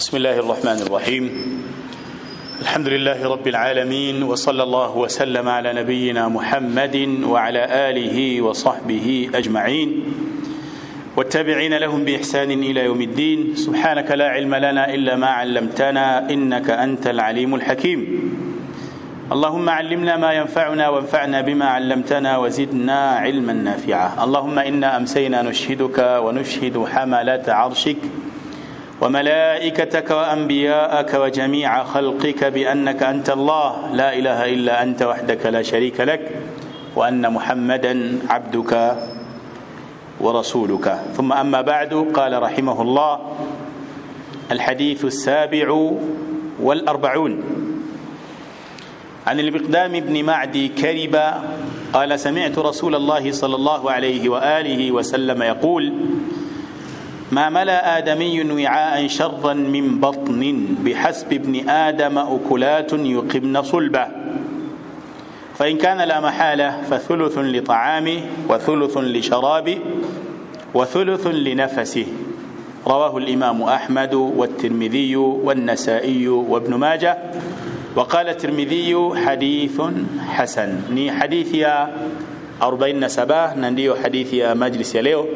بسم الله الرحمن الرحيم الحمد لله رب العالمين وصلى الله وسلم على نبينا محمد وعلى آله وصحبه أجمعين والتابعين لهم بإحسان إلى يوم الدين سبحانك لا علم لنا إلا ما علمتنا إنك أنت العليم الحكيم اللهم علمنا ما ينفعنا وانفعنا بما علمتنا وزدنا علما نافعا اللهم إنا أمسينا نشهدك ونشهد حملة عرشك وملائكتك وأنبياءك وجميع خلقك بأنك أنت الله لا إله إلا أنت وحدك لا شريك لك وأن محمدا عبدك ورسولك ثم أما بعد قال رحمه الله الحديث السابع والأربعون عن المقدام بن معدي كرب قال سمعت رسول الله صلى الله عليه وآله وسلم يقول ما ملا آدمي وعاء شرا من بطن بحسب ابن آدم أكلات يقمن صلبه فإن كان لا محالة فثلث لطعامه وثلث لشرابه وثلث لنفسه رواه الإمام أحمد والترمذي والنسائي وابن ماجه وقال الترمذي حديث حسن ni hadithi ya 47 na ndiyo hadithi ya majlis ya leo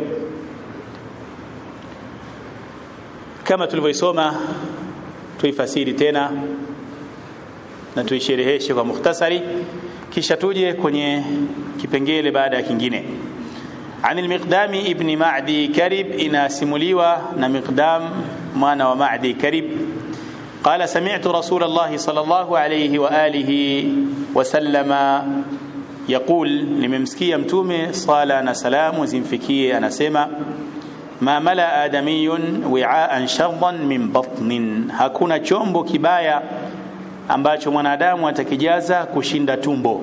kama tulivyoisoma tuifasiri tena na tuishereheshe kwa mukhtasari kisha tuje kwenye kipengele baada ya kingine عن المقدام ابن معدي كرب إن سمليوة مقدام مانا ومعدي كرب قال سمعت رسول الله صلى الله عليه وآله وسلم يقول لممسكي متومي صالة أنا سلام وزنفكي أنا سما ما ملا آدمي وعاء شرا من بطن hakuna chombo kibaya ambacho mwanadamu atakijaza kushinda tumbo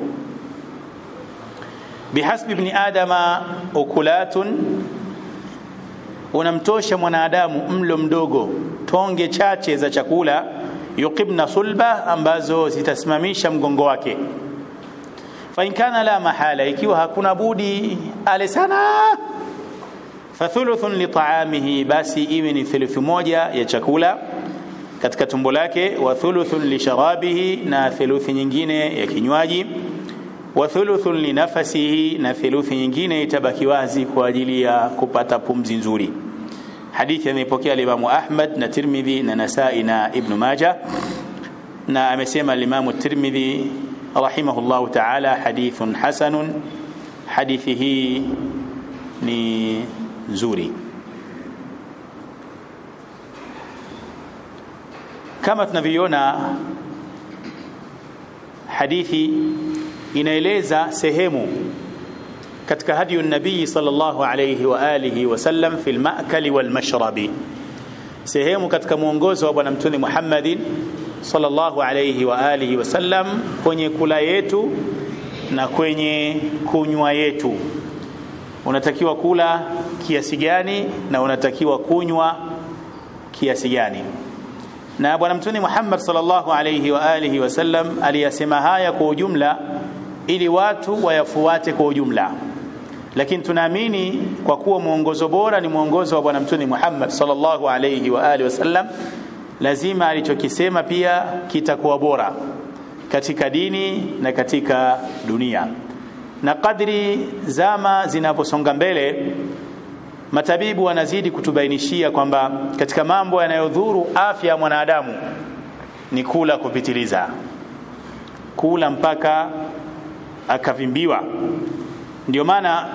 bihasbi ibn adama ukulatun unamtosha mwanadamu mlo mdogo tonge chache za chakula yuqibna sulba ambazo zitasimamisha mgongo wake fa in kana la mahala ikiwa hakuna budi ale sana fathuluthun li ta'amihi basi iwe ni thuluthi moja ya chakula katika tumbo lake wa thuluthun li sharabihi na thuluthi nyingine ya kinywaji wa thuluthun li nafasihi na thuluthi nyingine itabaki wazi kwa ajili ya kupata pumzi nzuri hadithi ameipokea Imam Ahmad na Tirmidhi na Nasai na Ibn Majah na amesema Imam Tirmidhi rahimahullahu ta'ala hadithun hasanun hadithi hii ni nzuri kama tunavyoona hadithi inaeleza sehemu katika hadi nabii sallallahu alayhi wa alihi wasallam fil ma'kali wal mashrabi sehemu katika mwongozo wa bwana mtume Muhammadin sallallahu alayhi wa alihi wasallam kwenye kula yetu na kwenye kunywa yetu unatakiwa kula kiasi gani na unatakiwa kunywa kiasi gani na bwana mtume Muhammad sallallahu alayhi wa alihi wasallam aliyasema haya kwa ujumla ili watu wayafuate kwa ujumla lakini tunaamini kwa kuwa mwongozo bora ni mwongozo wa bwana mtume Muhammad sallallahu alayhi wa alihi wasallam lazima alichokisema pia kitakuwa bora katika dini na katika dunia na kadri zama zinaposonga mbele matabibu wanazidi kutubainishia kwamba katika mambo yanayodhuru afya ya mwanadamu ni kula kupitiliza kula mpaka akavimbiwa ndio maana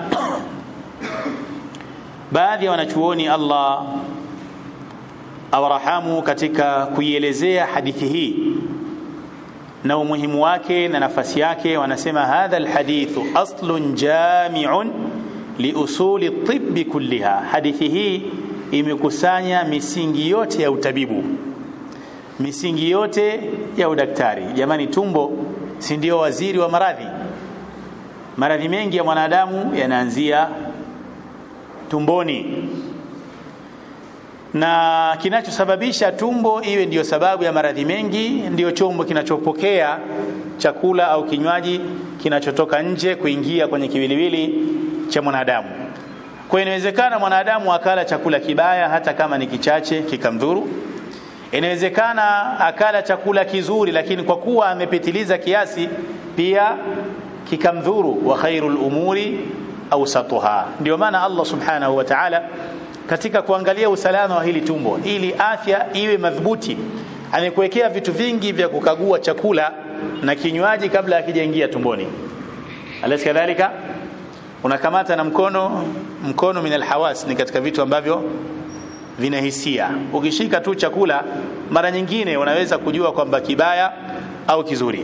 baadhi ya wanachuoni Allah awarahamu katika kuielezea hadithi hii na umuhimu wake na nafasi yake wanasema hadha alhadithu aslun jami'un liusuli tibbi kulliha hadithi hii imekusanya misingi yote ya utabibu misingi yote ya udaktari jamani tumbo si ndio waziri wa maradhi maradhi mengi ya mwanadamu yanaanzia tumboni na kinachosababisha tumbo iwe ndiyo sababu ya maradhi mengi ndiyo chombo kinachopokea chakula au kinywaji kinachotoka nje kuingia kwenye kiwiliwili cha mwanadamu kwa inawezekana mwanadamu akala chakula kibaya hata kama ni kichache kikamdhuru inawezekana akala chakula kizuri lakini kwa kuwa amepitiliza kiasi pia kikamdhuru wa khairul umuri awsatuha ndio maana Allah subhanahu wa ta'ala katika kuangalia usalama wa hili tumbo ili afya iwe madhubuti amekuwekea vitu vingi vya kukagua chakula na kinywaji kabla hakijaingia tumboni alaysa kadhalika unakamata na mkono mkono min alhawas ni katika vitu ambavyo vina hisia ukishika tu chakula mara nyingine unaweza kujua kwamba kibaya au kizuri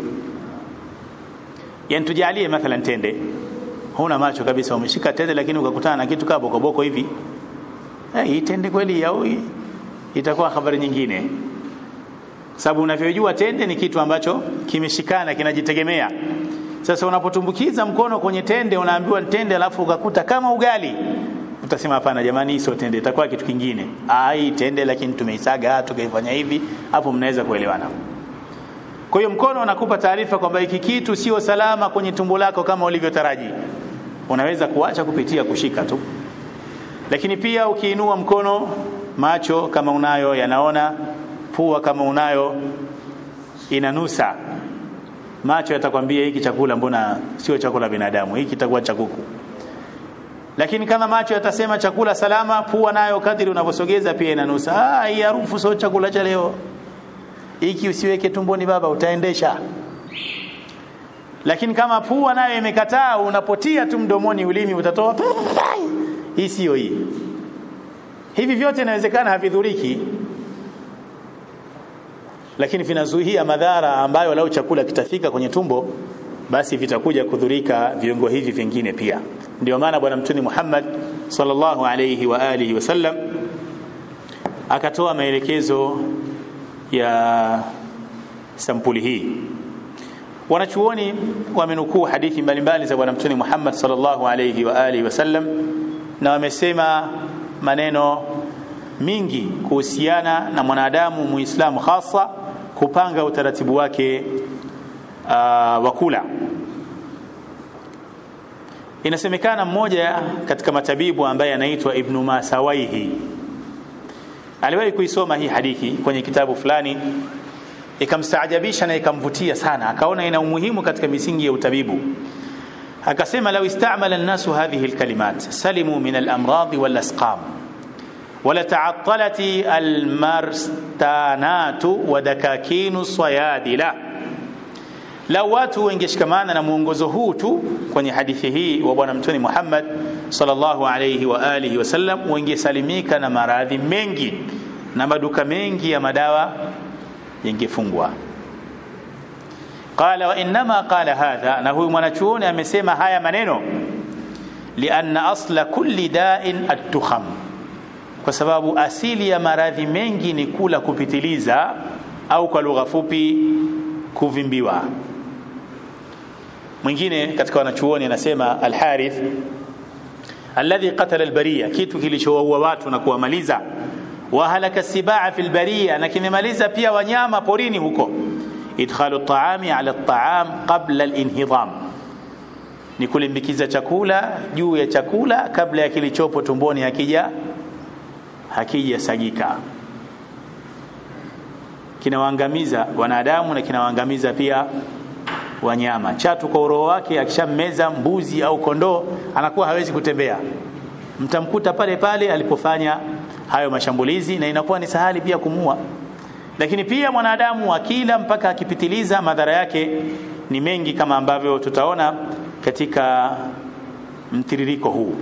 yani tujalie mathalan tende huna macho kabisa umeshika tende lakini ukakutana na kitu kama bokoboko hivi eh, hii tende kweli au itakuwa habari nyingine sababu unavyojua tende ni kitu ambacho kimeshikana kinajitegemea sasa unapotumbukiza mkono kwenye tende unaambiwa tende alafu ukakuta kama ugali utasema hapana jamani hii sio tende itakuwa kitu kingine ah hii tende lakini tumeisaga tukaifanya hivi hapo mnaweza kuelewana kwa hiyo mkono unakupa taarifa kwamba hiki kitu sio salama kwenye tumbo lako kama ulivyotaraji unaweza kuacha kupitia kushika tu lakini pia ukiinua mkono macho kama unayo yanaona pua kama unayo inanusa macho yatakwambia hiki chakula mbona sio chakula binadamu hiki kitakuwa cha kuku lakini kama macho yatasema chakula salama pua nayo kadiri unavyosogeza pia inanusa ah hii harufu sio chakula cha leo hiki usiweke tumboni baba utaendesha lakini kama pua nayo imekataa unapotia tu mdomoni ulimi utatoa hii sio hii hivi vyote inawezekana havidhuriki lakini vinazuia madhara ambayo lau chakula kitafika kwenye tumbo basi vitakuja kudhurika viungo hivi vingine pia ndio maana bwana mtume Muhammad sallallahu alayhi wa alihi wasallam akatoa maelekezo ya sampuli hii wanachuoni wamenukuu hadithi mbalimbali za bwana mtume Muhammad sallallahu alayhi wa alihi wasallam na wamesema maneno mingi kuhusiana na mwanadamu muislamu hasa kupanga utaratibu wake uh, wa kula inasemekana mmoja katika matabibu ambaye anaitwa ibnu masawaihi aliwahi kuisoma hii hadithi kwenye kitabu fulani ikamstaajabisha na ikamvutia sana akaona ina umuhimu katika misingi ya utabibu akasema law istamala an-nasu hadhihi al-kalimat salimu min al-amrad wal-asqam ولتعطلت المرستانات ودكاكين الصيادله lau watu wengeshikamana na mwongozo huu tu kwenye hadithi hii wa bwana mtume Muhammad sallallahu alayhi wa alihi wasallam wengesalimika na maradhi mengi na maduka mengi ya madawa yangefungwa qala wa inma qala hadha na huyu mwanachuoni amesema haya maneno lianna asla kulli da'in at-tukham kwa sababu asili ya maradhi mengi ni kula kupitiliza au kwa lugha fupi kuvimbiwa mwingine katika wanachuoni anasema al-Harith alladhi qatala al-bariya kitu kilichowaua watu na kuwamaliza wa halaka sibaa fil bariya na kimemaliza pia wanyama porini huko idkhalu at-ta'ami ala at-ta'am qabla al-inhidam ni kulimbikiza chakula juu ya chakula kabla ya kilichopo tumboni hakija hakijasagika kinawaangamiza wanadamu na kinawaangamiza pia wanyama chatu kwa uroho wake akishammeza mbuzi au kondoo anakuwa hawezi kutembea mtamkuta pale pale alipofanya hayo mashambulizi na inakuwa ni sahali pia kumua lakini pia mwanadamu akila mpaka akipitiliza madhara yake ni mengi kama ambavyo tutaona katika mtiririko huu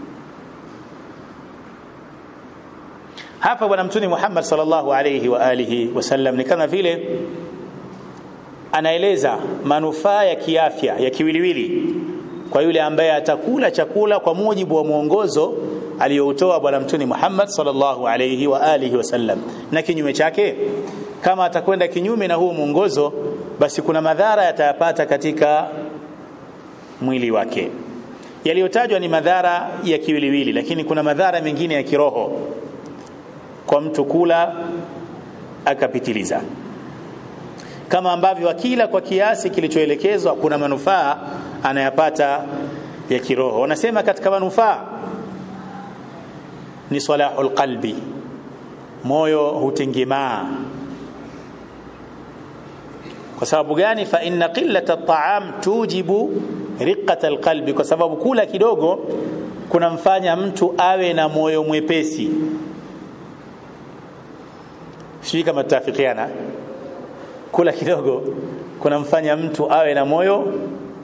hapa bwana mtume Muhammad sallallahu alayhi wa alihi wasallam ni kama vile anaeleza manufaa ya kiafya ya kiwiliwili kwa yule ambaye atakula chakula kwa mujibu wa mwongozo aliyoutoa bwana mtume Muhammad sallallahu alayhi wa alihi wasallam na kinyume chake kama atakwenda kinyume na huo mwongozo basi kuna madhara yatayapata katika mwili wake yaliyotajwa ni madhara ya kiwiliwili lakini kuna madhara mengine ya kiroho kwa mtu kula akapitiliza kama ambavyo akila kwa kiasi kilichoelekezwa kuna manufaa anayapata ya kiroho wanasema katika manufaa ni salahul qalbi moyo hutengemaa kwa sababu gani fa inna qillata at-ta'am tujibu riqata alqalbi kwa sababu kula kidogo kunamfanya mtu awe na moyo mwepesi sijui kama tutafikiana kula kidogo kunamfanya mtu awe na moyo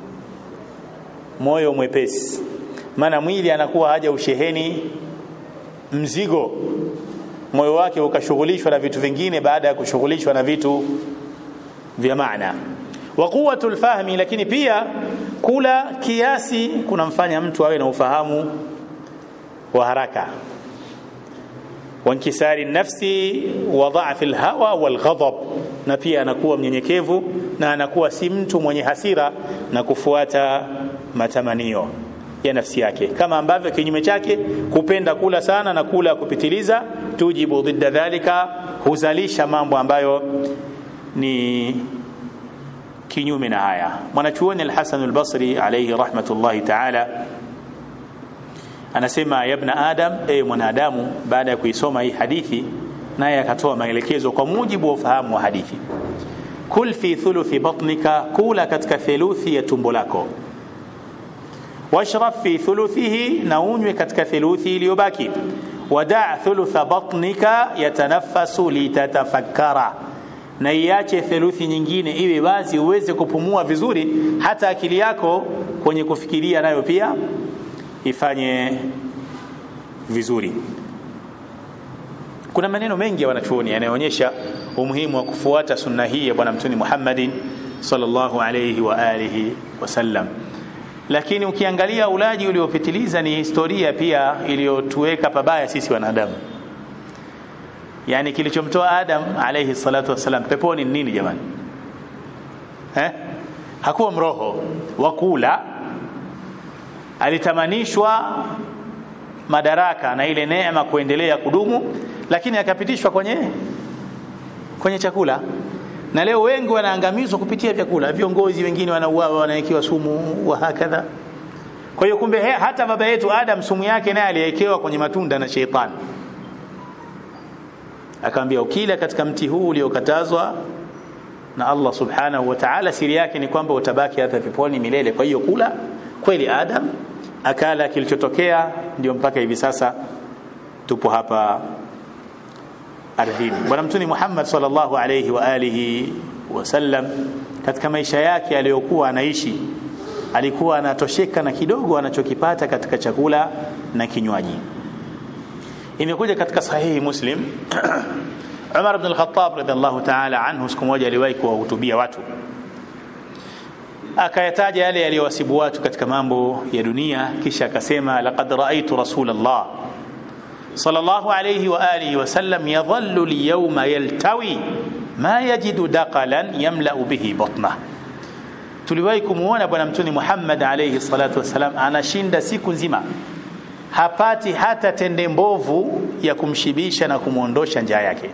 moyo mwepesi maana mwili anakuwa haja usheheni mzigo moyo wake ukashughulishwa na vitu vingine baada ya kushughulishwa na vitu vya maana wa quwwatul fahmi lakini pia kula kiasi kunamfanya mtu awe na ufahamu wa haraka wankisari nafsi wa dha'fi alhawa walghadab na pia anakuwa mnyenyekevu na anakuwa si mtu mwenye hasira na kufuata matamanio ya nafsi yake kama ambavyo kinyume chake kupenda kula sana na kula kupitiliza tujibu dhidda dhalika huzalisha mambo ambayo ni kinyume na haya mwanachuoni al-Hasan al-Basri alayhi rahmatullahi ta'ala anasema ya ibn adam e mwanadamu baada ya kuisoma hii hadithi naye akatoa maelekezo kwa mujibu wa ufahamu wa hadithi kul fi thuluthi batnika kula katika theluthi ya tumbo lako washrab fi thuluthihi na unywe katika theluthi iliyobaki wadaa thulutha batnika yatanaffasu litatafakkara na iache theluthi nyingine iwe wazi uweze kupumua vizuri hata akili yako kwenye kufikiria nayo pia ifanye vizuri kuna maneno mengi ya wanachuoni yanayoonyesha umuhimu wa kufuata sunna hii ya bwana mtume Muhammadin sallallahu alayhi wa alihi wasallam lakini ukiangalia ulaji uliopitiliza ni historia pia iliyotuweka pabaya sisi wanadamu yani kilichomtoa Adam alayhi salatu wasalam peponi ni nini jamani eh hakuwa mroho wa kula alitamanishwa madaraka na ile neema kuendelea kudumu lakini akapitishwa kwenye kwenye chakula na leo wengi wanaangamizwa kupitia vyakula viongozi wengine wanauawa wanawekewa sumu wa hakadha kwa hiyo kumbe he, hata baba yetu Adam sumu yake naye aliwekewa kwenye matunda na sheitani akamwambia ukila katika mti huu uliokatazwa na Allah subhanahu wa ta'ala siri yake ni kwamba utabaki hapa peponi milele kwa hiyo kula kweli Adam akala kilichotokea ndio mpaka hivi sasa tupo hapa ardhini bwana mtume Muhammad sallallahu alayhi wa alihi wasallam katika maisha yake aliyokuwa anaishi alikuwa anatosheka na kidogo anachokipata katika chakula na kinywaji imekuja katika sahihi Muslim Umar ibn al-Khattab radhiallahu ta'ala anhu siku moja aliwahi kuwahutubia watu akayataja yale yaliyowasibu watu katika mambo ya dunia kisha akasema laqad raaitu rasulallah sallallahu alayhi wa alihi wasallam yadhallu al-yawma yaltawi ma yajidu daqalan yamla'u bihi batnah tuliwahi kumuona bwana mtume Muhammad alayhi salatu wasalam anashinda siku nzima hapati hata tende mbovu ya kumshibisha na kumwondosha njaa yake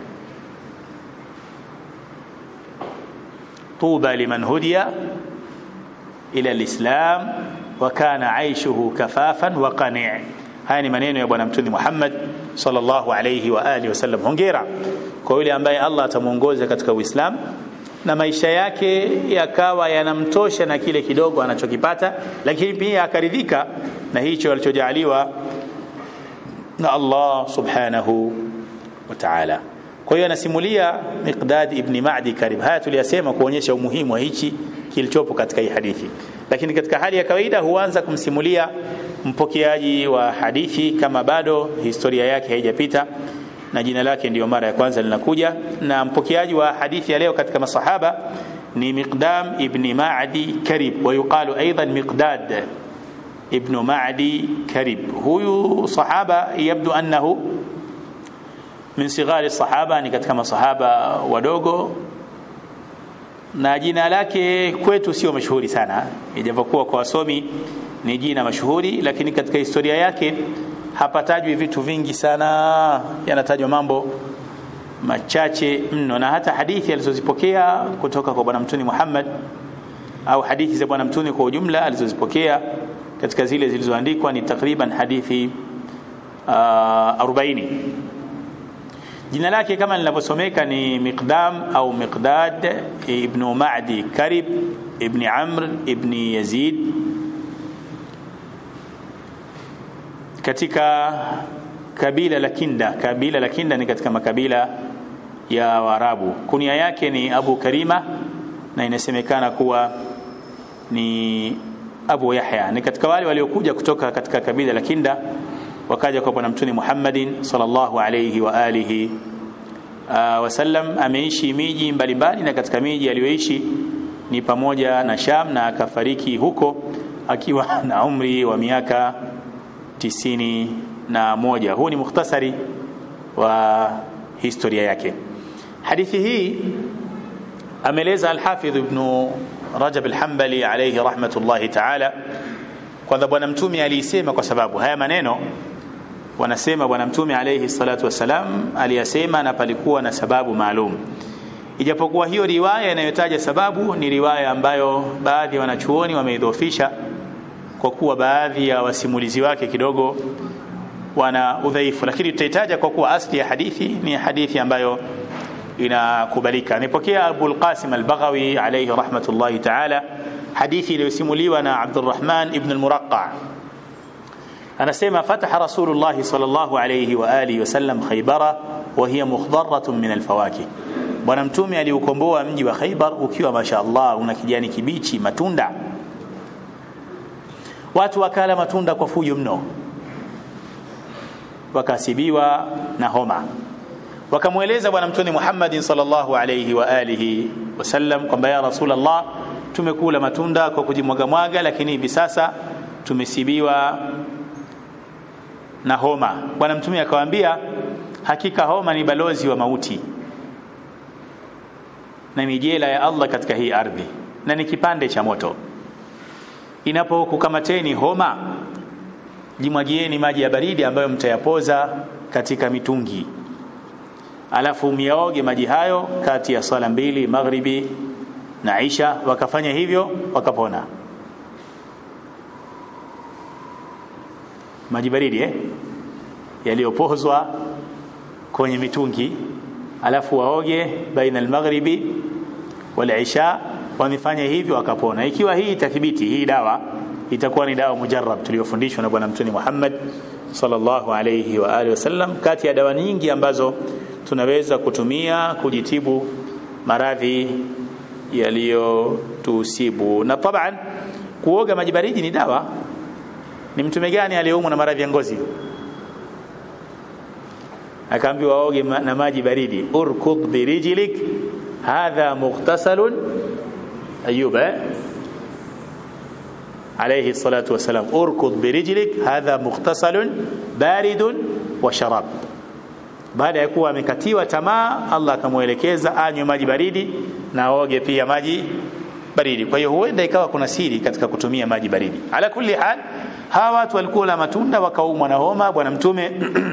tuba liman hudiya ila alislam wa kana aishuhu kafafan wa qani' haya ni maneno ya bwana mtume Muhammad sallallahu alayhi wa alihi wasallam hongera kwa yule ambaye Allah atamuongoza katika Uislamu na maisha yake yakawa yanamtosha na kile kidogo anachokipata lakini pia akaridhika na hicho alichojaliwa na Allah subhanahu wa ta'ala kwa hiyo anasimulia Miqdad ibn Ma'di Karib haya tuliyasema kuonyesha umuhimu wa hichi kilichopo katika hii hadithi lakini katika hali ya kawaida huanza kumsimulia mpokeaji wa hadithi kama bado historia yake haijapita na jina lake ndiyo mara ya kwanza linakuja na mpokeaji wa hadithi ya leo katika masahaba ni Miqdam ibn Ma'di Karib wa yuqalu aidan Miqdad ibn Ma'di Karib huyu sahaba yabdu annahu min sighari sahaba ni katika masahaba wadogo na jina lake kwetu sio mashuhuri sana ijapokuwa kwa wasomi ni jina mashuhuri lakini katika historia yake hapatajwi vitu vingi sana yanatajwa mambo machache mno na hata hadithi alizozipokea kutoka kwa bwana mtume Muhammad au hadithi za bwana mtume kwa ujumla alizozipokea katika zile zilizoandikwa ni takriban hadithi uh, 40 jina lake kama linavyosomeka ni Miqdam au Miqdad ibn Ma'di Karib ibn Amr ibn Yazid katika kabila la Kinda kabila la Kinda ni katika makabila ya Waarabu kunia yake ni Abu Karima na inasemekana kuwa ni Abu Yahya ni katika wale waliokuja kutoka katika kabila la Kinda wakaja kwa bwana mtume Muhammadin sallallahu alayhi wa alihi uh, wasallam ameishi miji mbalimbali na katika miji aliyoishi ni pamoja na Sham na akafariki huko akiwa na umri wa miaka tisini na moja huu ni mukhtasari wa historia yake hadithi hii ameleza al-Hafidh ibn Rajab al-Hanbali alayhi rahmatullahi ta'ala kwanza bwana mtume aliisema kwa sababu haya maneno wanasema bwana mtume alayhi salatu wasalam aliyasema na palikuwa na sababu maalum ijapokuwa hiyo riwaya inayotaja sababu ni riwaya ambayo baadhi ya wanachuoni wameidhofisha kwa kuwa baadhi ya wasimulizi wake kidogo wana udhaifu lakini tutaitaja kwa kuwa asli ya hadithi ni hadithi ambayo inakubalika amepokea Abu al-Qasim al-Baghawi alayhi rahmatullahi ta'ala hadithi iliyosimuliwa na Abdurrahman ibn al-Muraqqa anasema fataha Rasulullah sallallahu alayhi wa alihi wasallam Khaybara wa hiya mukhdaratun min al-fawakih bwana mtume aliukomboa mji wa Khaybar ukiwa mashaallah una kijani kibichi matunda watu wakala matunda kwa fujo mno wakasibiwa na homa wakamweleza bwana mtume Muhammadin sallallahu alayhi wa alihi wasallam kwamba ya Rasulullah tumekula matunda kwa kujimwaga mwaga lakini hivi sasa tumesibiwa na homa bwana mtume akawaambia hakika homa ni balozi wa mauti na ni jela ya Allah katika hii ardhi na ni kipande cha moto inapokukamateni homa jimwagieni maji ya baridi ambayo mtayapoza katika mitungi alafu myaoge maji hayo kati ya sala mbili maghribi na isha wakafanya hivyo wakapona maji baridi eh? yaliyopozwa kwenye mitungi alafu waoge baina almaghribi wal isha wamefanya hivyo wakapona ikiwa hii itathibiti hii dawa itakuwa ni dawa mujarrab tuliyofundishwa na bwana mtume Muhammad sallallahu alayhi wa alihi wasallam kati ya dawa nyingi ambazo tunaweza kutumia kujitibu maradhi yaliyotusibu na taban kuoga maji baridi ni dawa ni mtume gani aliyeumwa na maradhi ya ngozi akaambiwa aoge na maji baridi urkud birijlik hadha mughtasalun ayub eh? عليه الصلاة والسلام اركض برجلك هذا مغتسل بارد وشراب baada ya kuwa amekatiwa tamaa Allah akamwelekeza anywe maji baridi na aoge pia maji baridi kwa hiyo huenda ikawa kuna siri katika kutumia maji baridi ala kulli hal hawa watu walikuwa na matunda wakaumwa na homa bwana mtume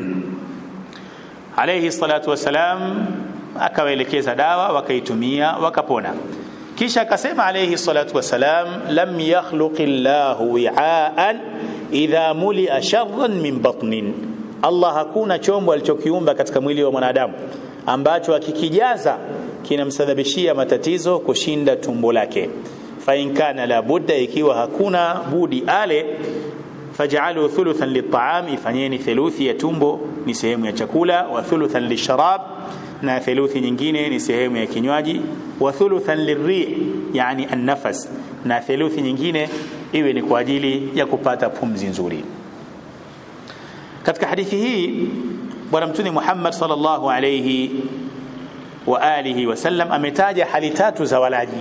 alayhi salatu wasalam akawaelekeza dawa wakaitumia wakapona kisha akasema alayhi salatu wasalam lam yakhluqi llahu wi'aan idha mulia sharran min batnin Allah hakuna chombo alichokiumba katika mwili wa mwanadamu ambacho akikijaza kinamsababishia matatizo kushinda tumbo lake fa in kana la budda ikiwa hakuna budi ale faj'alu thuluthan lit-ta'am ifanyeni theluthi ya tumbo ni sehemu ya chakula wa thuluthan lisharab na theluthi nyingine ni sehemu ya kinywaji wa thuluthan lirri yani an-nafas na theluthi nyingine iwe ni kwa ajili ya kupata pumzi nzuri katika hadithi hii bwana mtume Muhammad sallallahu alayhi wa alihi wasallam ametaja hali tatu za walaji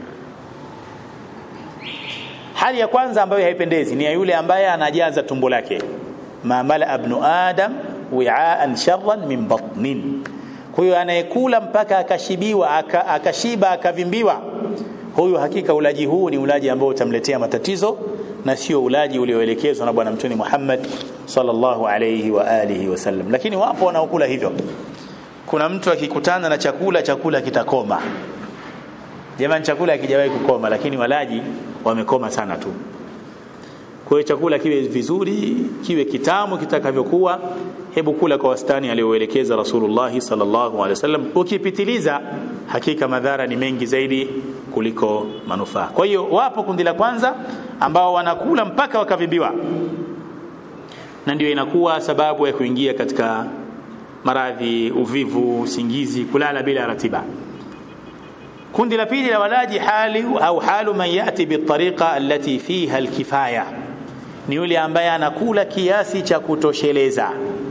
hali ya kwanza ambayo haipendezi ni ya yule ambaye anajaza tumbo lake ma mala ibn adam wi'aan sharran min batnin kwa hiyo anayekula mpaka akashibiwa aka, akashiba akavimbiwa huyu hakika ulaji huu ni ulaji ambao utamletea matatizo na sio ulaji ulioelekezwa na bwana mtume Muhammad sallallahu alayhi wa alihi wasallam lakini wapo wanaokula hivyo kuna mtu akikutana na chakula chakula kitakoma jamani chakula hakijawahi kukoma lakini walaji wamekoma sana tu kwa hiyo chakula kiwe vizuri kiwe kitamu kitakavyokuwa hebu kula kwa wastani aliyoelekeza Rasulullah sallallahu alaihi wasallam ukipitiliza hakika madhara ni mengi zaidi kuliko manufaa kwa hiyo wapo kundi la kwanza ambao wanakula mpaka wakavimbiwa na ndio inakuwa sababu ya kuingia katika maradhi uvivu usingizi kulala bila ratiba kundi la pili la walaji hali au halu man yati bitariqa allati fiha alkifaya ni yule ambaye anakula kiasi cha kutosheleza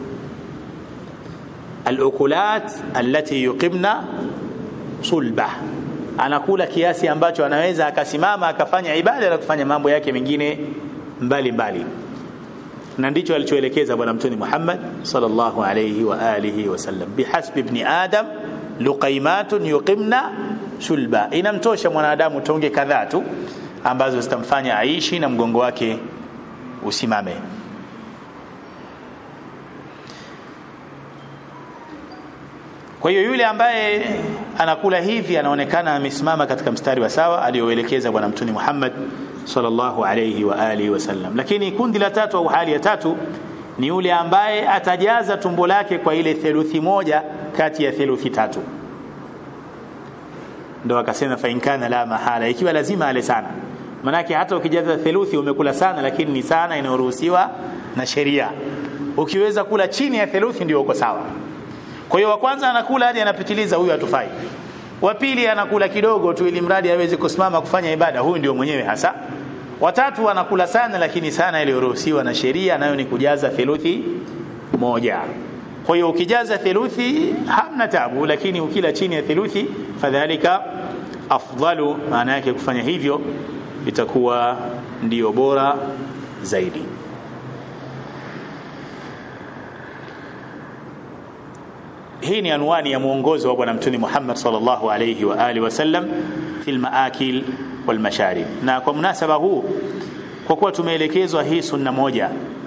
alukulat allati yuqimna sulba anakula kiasi ambacho anaweza akasimama akafanya ibada na kufanya mambo yake mengine mbali mbali na ndicho alichoelekeza bwana mtume Muhammad sallallahu alayhi wa alihi wasallam bihasbi ibn adam luqaimatun yuqimna sulba inamtosha mwanadamu tonge kadhaa tu ambazo zitamfanya aishi na mgongo wake usimame kwa hiyo yule ambaye anakula hivi anaonekana amesimama katika mstari wa sawa aliyoelekeza bwana mtume Muhammad sallallahu alayhi wa alihi wasallam lakini kundi la tatu au hali ya tatu ni yule ambaye atajaza tumbo lake kwa ile theluthi moja kati ya theluthi tatu ndo akasema fa inkana la mahala ikiwa lazima ale sana manake hata ukijaza theluthi umekula sana lakini ni sana inayoruhusiwa na sheria ukiweza kula chini ya theluthi ndio uko sawa kwa hiyo wa kwanza anakula hadi anapitiliza huyu hatufai wa pili anakula kidogo tu ili mradi aweze kusimama kufanya ibada huyu ndio mwenyewe hasa watatu anakula sana lakini sana iliyoruhusiwa na sheria nayo ni kujaza theluthi moja kwa hiyo ukijaza theluthi hamna tabu lakini ukila chini ya theluthi fadhalika afdalu maana yake kufanya hivyo itakuwa ndiyo bora zaidi hii ni anwani ya mwongozo wa bwana mtume Muhammad sallallahu alayhi wa alihi wasallam fil maakil wal masharib na kwa munasaba huu kwa kuwa tumeelekezwa hii sunna moja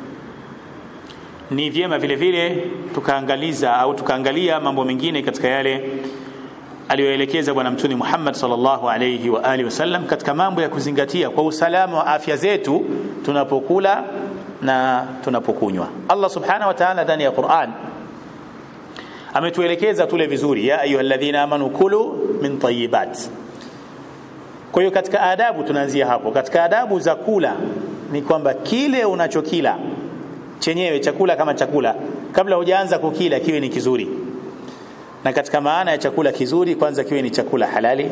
ni vyema vile vile tukaangaliza au tukaangalia mambo mengine katika yale aliyoelekeza bwana mtume Muhammad sallallahu alayhi wa alihi wasallam katika mambo ya kuzingatia kwa usalama wa afya zetu tunapokula na tunapokunywa Allah subhanahu wa ta'ala ndani ya Qur'an ametuelekeza tule vizuri ya ayyuhalladhina amanu kulu min tayyibat kwa hiyo katika adabu tunaanzia hapo katika adabu za kula ni kwamba kile unachokila chenyewe chakula kama chakula kabla hujaanza kukila kiwe ni kizuri na katika maana ya chakula kizuri kwanza kiwe ni chakula halali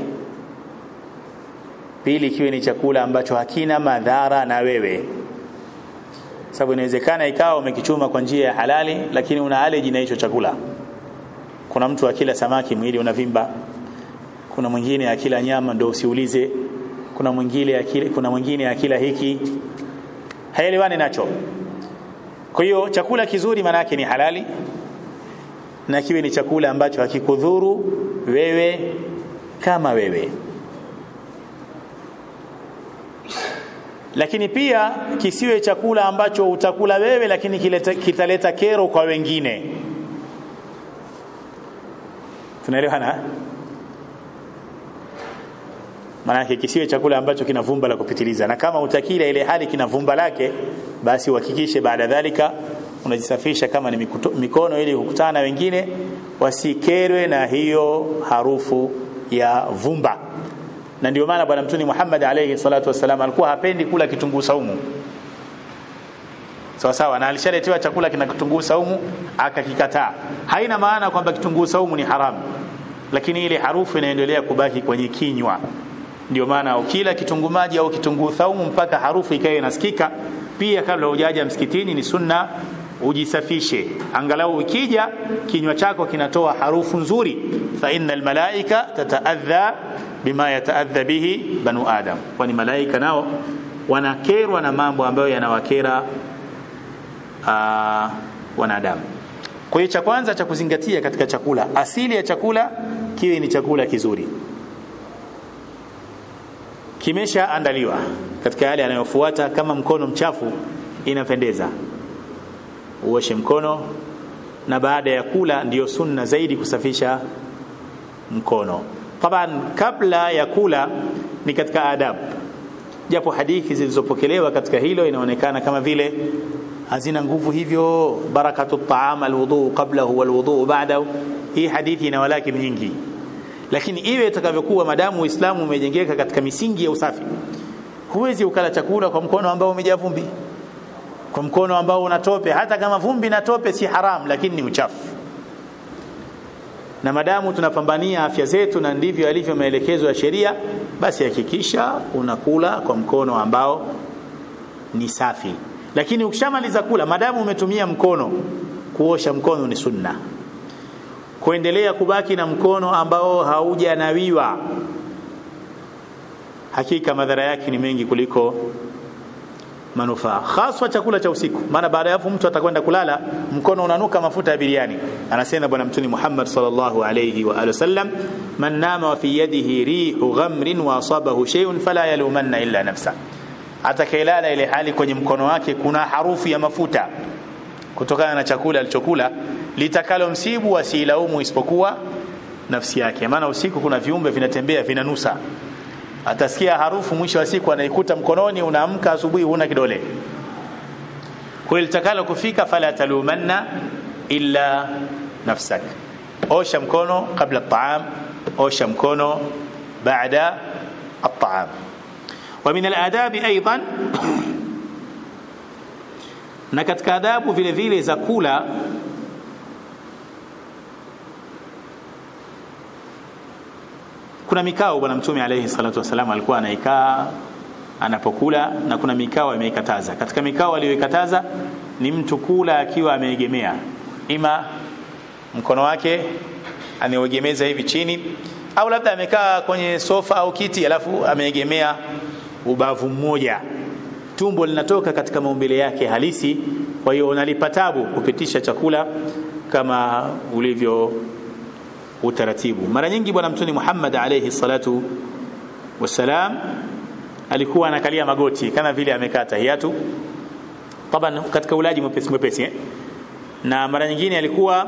pili kiwe ni chakula ambacho hakina madhara na wewe sababu inawezekana ikawa umekichuma kwa njia ya halali lakini una allergy na hicho chakula kuna mtu akila samaki mwili unavimba kuna mwingine akila nyama ndio usiulize kuna mwingine akila kuna mwingine akila hiki haelewani nacho kwa hiyo chakula kizuri maana yake ni halali na kiwe ni chakula ambacho hakikudhuru wewe kama wewe lakini pia kisiwe chakula ambacho utakula wewe lakini kileta, kitaleta kero kwa wengine tunaelewana maanake kisiwe chakula ambacho kina vumba la kupitiliza na kama utakila ile hali kina vumba lake basi uhakikishe baada dhalika unajisafisha kama ni mikuto, mikono ili kukutana na wengine wasikerwe na hiyo harufu ya vumba na ndio maana bwana mtuni Muhammad alayhi salatu wasalam alikuwa hapendi kula kitunguu saumu sawa sawa na alishaletewa chakula kina kitunguu saumu akakikataa haina maana kwamba kitunguu saumu ni haramu lakini ile harufu inaendelea kubaki kwenye kinywa ndio maana ukila kitunguu maji au kitunguu saumu mpaka harufu ikae inasikika pia kabla hujaja msikitini ni sunna ujisafishe angalau ukija kinywa chako kinatoa harufu nzuri fa innal malaika tataadha bima yataadha bihi banu adam kwani malaika nao wanakerwa na mambo ambayo yanawakera uh, wanadamu kwa hiyo cha kwanza cha kuzingatia katika chakula asili ya chakula kiwe ni chakula kizuri kimeshaandaliwa katika yale yanayofuata kama mkono mchafu inapendeza uoshe mkono na baada ya kula ndiyo sunna zaidi kusafisha mkono taban kabla ya kula ni katika adabu japo hadithi zilizopokelewa katika hilo inaonekana kama vile hazina nguvu hivyo barakatu taam alwudu qablahu walwudu ba'dahu hii hadithi ina walaki nyingi lakini iwe itakavyokuwa madamu uislamu umejengeka katika misingi ya usafi huwezi ukala chakula kwa mkono ambao umejaa vumbi kwa mkono ambao una tope hata kama vumbi na tope si haram lakini ni uchafu na madamu tunapambania afya zetu na ndivyo alivyo maelekezo ya sheria basi hakikisha unakula kwa mkono ambao ni safi lakini ukishamaliza kula madamu umetumia mkono kuosha mkono ni sunna kuendelea kubaki na mkono ambao haujanawiwa hakika madhara yake ni mengi kuliko manufaa haswa chakula cha usiku maana baada ya hapo mtu atakwenda kulala mkono unanuka mafuta ya biriani anasema bwana mtuni Muhammad sallallahu alayhi wa alihi wasallam man nama wa fi yadihi rihu ghamrin wa asabahu shay'un fala yalumanna illa nafsa atakayelala ile hali kwenye mkono wake kuna harufu ya mafuta kutokana na chakula alichokula litakalo msibu asilaumu isipokuwa nafsi yake maana usiku kuna viumbe vinatembea vinanusa atasikia harufu mwisho wa siku anaikuta mkononi unaamka asubuhi huna kidole kwa litakalo kufika fala talumanna illa nafsak osha mkono kabla at-ta'am osha mkono baada at-ta'am ومن الآداب أيضا na katika adabu vile vile za kula kuna mikao bwana mtume alayhi salatu wasalam alikuwa anaikaa anapokula na kuna mikao ameikataza katika mikao aliyoikataza ni mtu kula akiwa ameegemea ima mkono wake ameegemeza hivi chini au labda amekaa kwenye sofa au kiti alafu ameegemea ubavu mmoja tumbo linatoka katika maumbile yake halisi kwa hiyo unalipa tabu kupitisha chakula kama ulivyo utaratibu mara nyingi bwana mtume Muhammad alayhi salatu wasalam alikuwa anakalia magoti kama vile amekaa tahiyatu taban katika ulaji mwepesi mwepesi eh? na mara nyingine alikuwa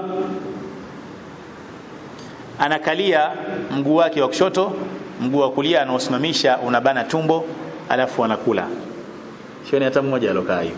anakalia mguu wake wa kushoto mguu wa kulia anaosimamisha unabana tumbo alafu anakula sioni hata mmoja alokaa hiyo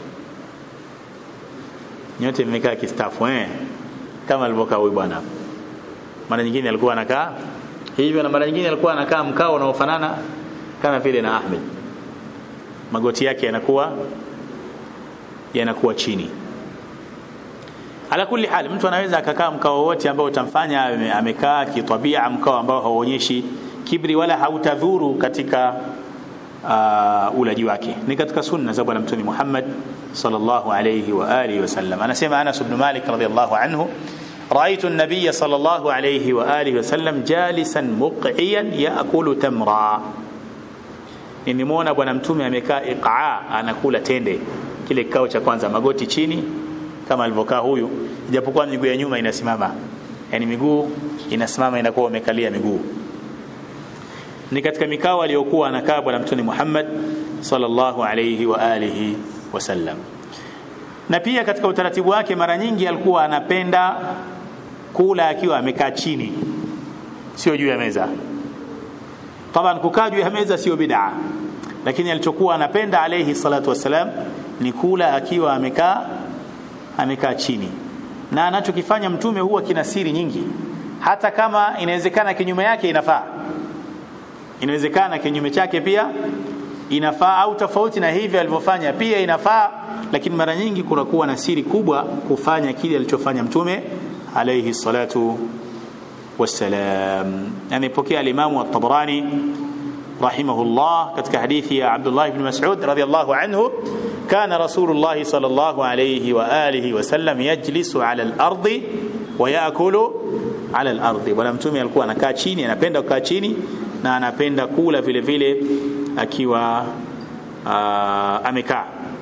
nyote mmekaa kistafu eh kama alivyokaa huyu bwana mara nyingine alikuwa anakaa hivyo na mara nyingine alikuwa anakaa mkao unaofanana kama vile na Ahmed magoti yake yanakuwa yanakuwa chini ala kulli hali mtu anaweza akakaa mkao wote ambao utamfanya amekaa kitabia mkao ambao hauonyeshi kibri wala hautadhuru katika uh, ulaji wake ni katika sunna za bwana mtume Muhammad sallallahu alayhi wa alihi wasallam anasema Anas ibn Malik radhiyallahu anhu رأيت النبي صلى الله عليه وآله وسلم جالسا مقعيا يأكل تمرا nimemuona bwana mtume amekaa iqaa anakula tende kile kikao cha kwanza magoti chini kama alivyokaa huyu ijapokuwa miguu ya nyuma inasimama yani miguu inasimama inakuwa umekalia miguu ni katika mikao aliyokuwa anakaa bwana mtume Muhammad sallallahu alayhi wa alihi wasallam na pia katika utaratibu wake mara nyingi alikuwa anapenda kula akiwa amekaa chini sio juu ya meza taban kukaa juu ya meza sio bid'a lakini alichokuwa anapenda alayhi salatu wasalam ni kula akiwa amekaa amekaa chini na anachokifanya mtume huwa kina siri nyingi hata kama inawezekana kinyume yake inafaa inawezekana kinyume chake pia inafaa au tofauti na hivi alivyofanya pia inafaa lakini mara nyingi kunakuwa na siri kubwa kufanya kile alichofanya mtume alayhi salatu wassalam yani pokea al-Imam at-Tabarani rahimahullah katika hadithi ya Abdullah ibn Mas'ud radiyallahu anhu kana Rasulullah sallallahu alayhi wa alihi wasallam yajlisu ala al-ardi wa yaakulu ala al-ardi bwana mtume alikuwa anakaa chini anapenda kukaa chini na anapenda kula vile vile akiwa amekaa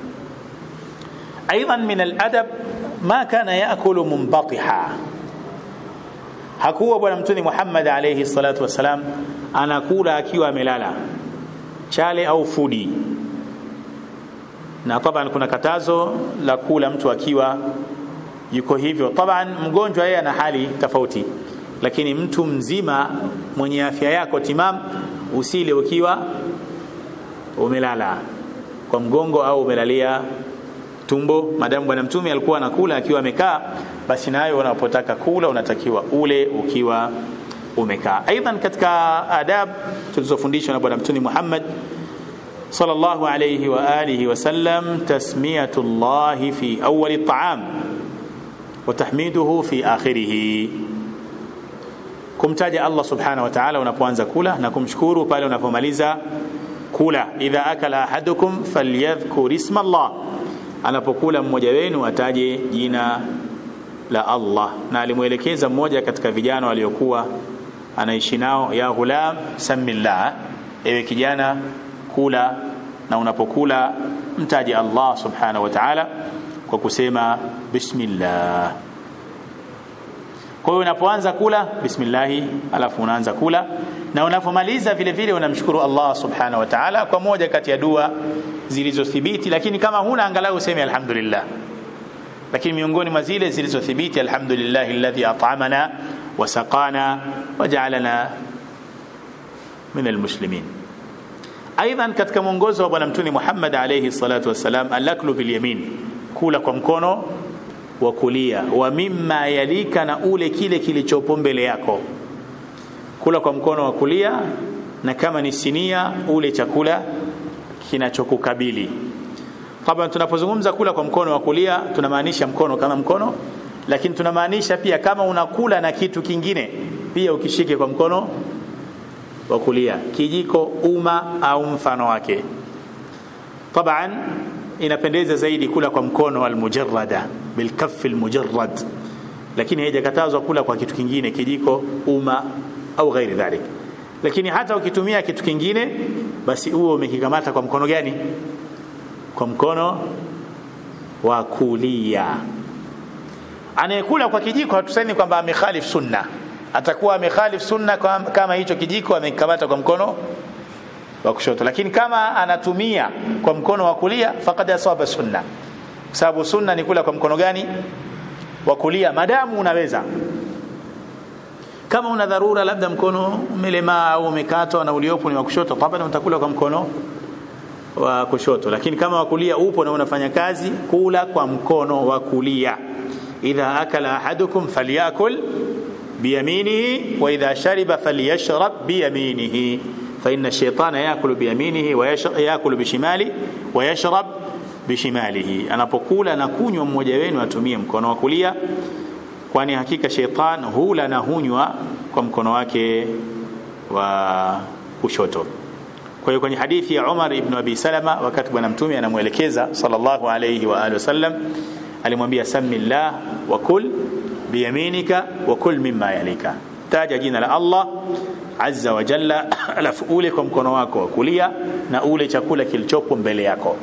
ايضا من الادب ما كان ياكل منبطحا hakuwa bwana mtume Muhammad alayhi salatu wasalam anakula akiwa amelala chale au fudi na taban kuna katazo la kula mtu akiwa yuko hivyo taban mgonjwa yeye ana hali tofauti lakini mtu mzima mwenye afya yako timam usile ukiwa umelala kwa mgongo au umelalia tumbo madamu bwana mtume alikuwa anakula akiwa amekaa basi nayo unapotaka kula unatakiwa ule ukiwa umekaa aidan katika adab tulizofundishwa na bwana mtume Muhammad sallallahu alayhi wa alihi wasallam tasmiyatu Allah fi awwal at-ta'am wa tahmiduhu fi akhirih kumtaja Allah subhanahu wa ta'ala unapoanza kula na kumshukuru pale unapomaliza kula idha akala ahadukum falyadhkur isma Allah anapokula mmoja wenu ataje jina la Allah na alimuelekeza mmoja katika vijana waliokuwa anaishi nao ya ghulam samillah ewe kijana kula na unapokula mtaje Allah subhanahu wa ta'ala kwa kusema bismillah kwa hiyo unapoanza kula bismillah alafu unaanza kula na unapomaliza vile vile unamshukuru Allah subhanahu wa ta'ala kwa moja kati ya dua zilizothibiti lakini kama huna angalau useme alhamdulillah lakini miongoni mwa zile zilizothibiti alhamdulillah alladhi at'amana wa saqana wa ja'alana min almuslimin aidan katika mwongozo wa bwana mtume Muhammad alayhi salatu wasalam alaklu bil yamin kula kwa mkono wa kulia wa mimma yalika na ule kile kilichopo mbele yako kula kwa mkono wa kulia na kama ni sinia ule chakula kinachokukabili Taban tunapozungumza kula kwa mkono wa kulia tunamaanisha mkono kama mkono lakini tunamaanisha pia kama unakula na kitu kingine pia ukishike kwa mkono wa kulia kijiko uma au mfano wake Taban inapendeza zaidi kula kwa mkono almujarrada bilkaff almujarrad lakini haijakatazwa kula kwa kitu kingine kijiko uma au ghairi dhalik lakini hata ukitumia kitu kingine basi huo umekikamata kwa mkono gani kwa mkono wa kulia anayekula kwa kijiko hatusemi kwamba amekhalif sunna atakuwa amekhalif sunna kama hicho kijiko amekikamata kwa mkono wa kushoto lakini kama anatumia kwa mkono wa kulia faqad asaba sunna kwa sababu sunna ni kula kwa mkono gani wa kulia madamu unaweza kama una dharura labda mkono umelemaa au umekatwa na uliopo ni wa kushoto taban utakula kwa mkono wa kushoto lakini kama wa kulia upo na unafanya kazi kula kwa mkono wa kulia idha akala ahadukum falyakul biyaminihi wa idha shariba falyashrab biyaminihi fa inna ash-shaytana yakulu biyaminihi wa yakulu bishimali wa yashrab bishimalihi anapokula na kunywa mmoja wenu atumie mkono wa kulia kwani hakika sheitan hula na hunywa kwa mkono wake wa kushoto kwa hiyo kwenye hadithi ya Umar ibn Abi Salama wakati bwana mtume anamuelekeza sallallahu alayhi wa alihi wasallam alimwambia samillah wa kul biyaminika wa kul mimma yalika taja jina la Allah azza wa jalla alafu ule kwa mkono wako wa kulia na ule chakula kilichopo mbele yako